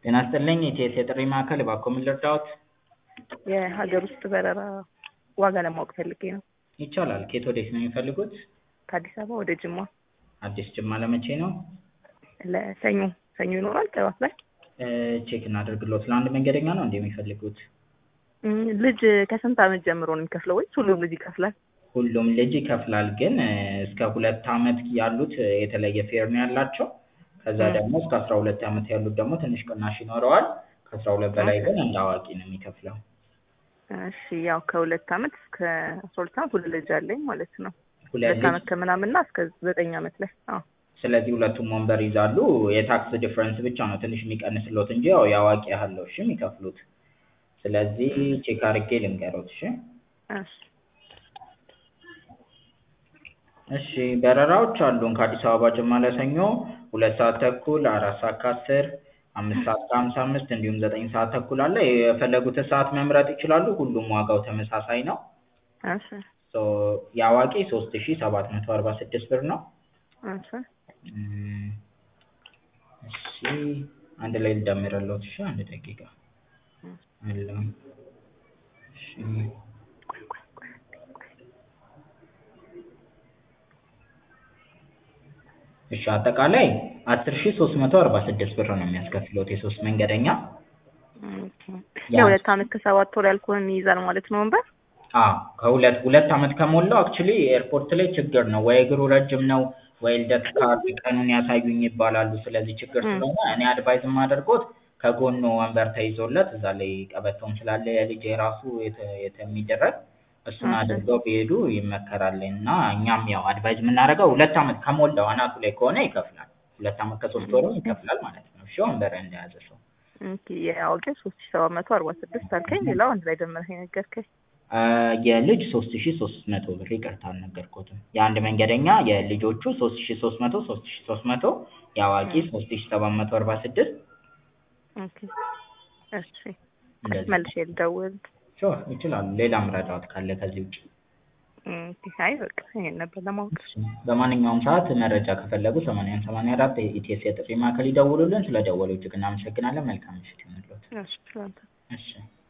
ጤና ይስጥልኝ የኢቲኤስ የጥሪ ማዕከል እባክዎ ምን ልርዳዎት? የሀገር ውስጥ በረራ ዋጋ ለማወቅ ፈልጌ ነው። ይቻላል ከየት ወዴት ነው የሚፈልጉት? ከአዲስ አበባ ወደ ጅማ አዲስ ጅማ ለመቼ ነው? ለሰኞ ሰኞ ይኖራል ጠዋት ላይ ቼክ እናድርግልዎት ለአንድ መንገደኛ ነው እንዴ የሚፈልጉት? እም፣ ልጅ ከስንት ዓመት ጀምሮ ነው የሚከፍለው ወይስ ሁሉም ልጅ ይከፍላል? ሁሉም ልጅ ይከፍላል ግን እስከ ሁለት ዓመት ያሉት የተለየ ፌር ነው ያላቸው ከዛ ደግሞ እስከ አስራ ሁለት ዓመት ያሉት ደግሞ ትንሽ ቅናሽ ይኖረዋል ከአስራ ሁለት በላይ ግን እንደ አዋቂ ነው የሚከፍለው እሺ ያው ከሁለት ዓመት እስከ አስራ ሁለት ዓመት ሁለት ልጅ አለኝ ማለት ነው። ሁለት ሁለት ልጅ ዓመት ከምናምንና እስከ ዘጠኝ ዓመት ላይ አዎ ስለዚህ ሁለቱም ወንበር ይዛሉ የታክስ ዲፍረንስ ብቻ ነው ትንሽ የሚቀንስልዎት እንጂ ያው የአዋቂ ያህል ነው እሺ የሚከፍሉት ስለዚህ ቼክ አድርጌ ልንገርዎት እሺ እሺ እሺ በረራዎች አሉን ከአዲስ አበባ ጅማ ለሰኞ ሁለት ሰዓት ተኩል አራት ሰዓት ከአስር አምስት ሰዓት ከሀምሳ አምስት እንዲሁም ዘጠኝ ሰዓት ተኩል አለ የፈለጉትን ሰዓት መምረጥ ይችላሉ ሁሉም ዋጋው ተመሳሳይ ነው እሺ ሶ የአዋቂ ሶስት ሺ ሰባት መቶ አርባ ስድስት ብር ነው እሺ እም፣ እሺ አንድ ላይ ልደምርልዎት እሺ አንድ ደቂቃ አለ እሺ እሺ አጠቃላይ አስር ሺ ሶስት መቶ አርባ ስድስት ብር ነው የሚያስከፍልዎት የሶስት መንገደኛ ኦኬ የሁለት ዓመት ከሰባት ወር ያልኩህን ይይዛል ማለት ነው ወንበር አዎ ከሁለት ሁለት ዓመት ከሞላው አክቹዋሊ ኤርፖርት ላይ ችግር ነው ወይ እግሩ ረጅም ነው ወይ ልደት ካርድ ቀኑን ያሳዩኝ ይባላሉ ስለዚህ ችግር ስለሆነ እኔ አድቫይዝ የማደርግዎት ከጎኑ ወንበር ተይዞለት እዛ ላይ ቀበቶም ስላለ የልጅ የራሱ የተ- የተ- የሚደረግ እሱን አድርገው ቢሄዱ ይመከራል እና እኛም ያው አድቫይዝ የምናደርገው ሁለት ዓመት ከሞላው አናቱ ላይ ከሆነ ይከፍላል ሁለት ዓመት ከሶስት ወሩም ይከፍላል ማለት ነው እሺ ወንበር እንደያዘ ሰው ኦኬ የአዋቂ ሶስት ሺ ሰባት መቶ አርባ ስድስት አልከኝ ሌላው አንድ ላይ ደምረህ የነገርከኝ አ፣ የልጅ ሶስት ሺ ሶስት መቶ ብር ይቅርታ አልነገርኩትም የአንድ መንገደኛ የልጆቹ ሶስት ሺ ሶስት መቶ ሶስት ሺ ሶስት መቶ የአዋቂ ሶስት ሺ ሰባት መቶ አርባ ስድስት ኦኬ እሺ እንደዚህ መልሼ ልደውል ሹር ይችላሉ ሌላም ረዳት ካለ ከዚህ ውጭ ኦኬ አይ በቃ ይሄን ነበር ለማወቅ በማንኛውም ሰዓት መረጃ ከፈለጉ ሰማንያ አንድ ሰማንያ አራት የኢቲኤስ የጥሪ ማዕከል ይደውሉልን ስለደወሉ እጅግ እናመሰግናለን መልካም ምሽት ይሁንልዎት እሺ ስላንተ እሺ